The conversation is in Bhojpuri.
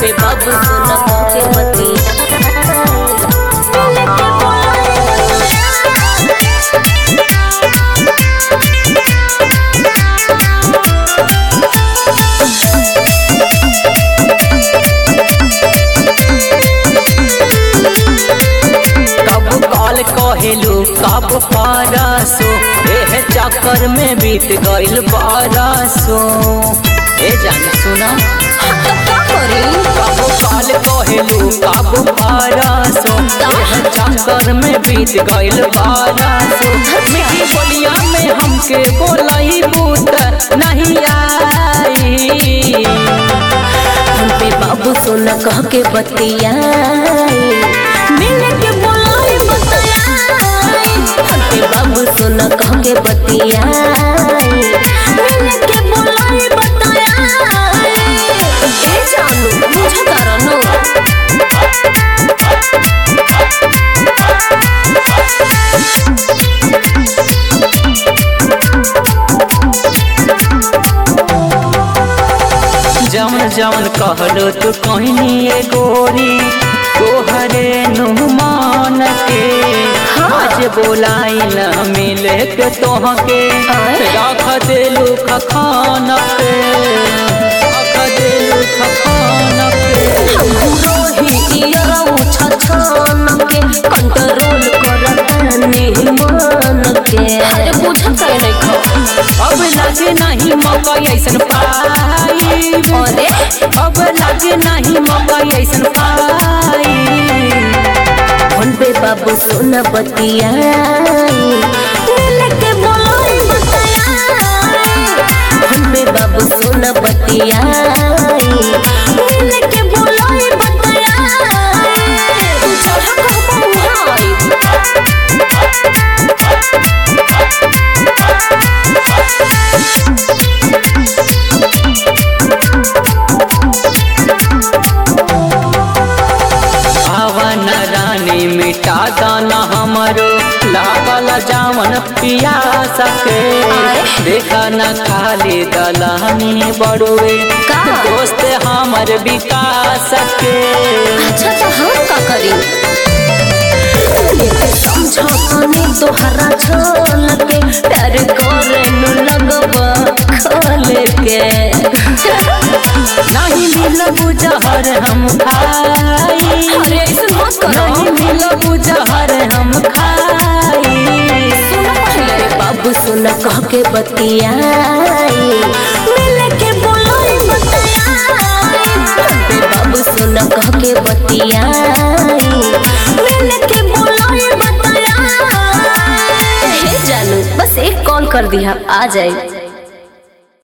पे बाबू सोना के मती कब कॉल कहेलू कब परसो एह चक्कर में बीत गइल बरसो ए जान सुना कब कॉल कहेलू कब परसो एह चक्कर में बीत गइल बरसो मिठी बोलिया में हमके बोलई बूत नहीं आई हम पे बाबू सोना कह के बतियाई मिल के बोलाई बतियाई हम पे बाबू सोना कह के बतियाई मिल के बोलाई बतियाई ए जानू मुझे करनो जवन जवन कहलो तू कहनी ए गोरी तोहरे नुमान के आज बोलाई न मिले के तोहके रख देलू खखान पे रख देलू खखान पे रोही इयरऊ छछन के कंट्रोल करतानी मन के अरे पूछत काहे नहीं खो अब लागे नहीं मौका ऐसन पाई अरे अब लागे नहीं मौका ऐसन पाई फोन पे बाबू सोना बतियाई मिल के बोलाई बतियाई फोन पे बाबू सोना बतियाई मिल के बोलाई बतियाई चढ़ा कहबो हाय भावन रानी मिटा दाना हमरो लागल जावन पिया सके देखा न खाली दलानी बड़ुए का? दोस्त हमर विकास के अच्छा तो हम का करी समझाने तोहरा छल के प्यार करे नु लगवा खोल के नहीं मिलब जहर हम खाई अरे ऐसे मत करो नहीं मिलब जहर हम खाई सुनो पहले बाबू सुना कह के बतियाई मिल के बोलाई बतियाई बे बाबू सुना कह के बतियाई मिल के बोलाई बतियाई हे जानू बस एक कॉल कर दिया आ जाए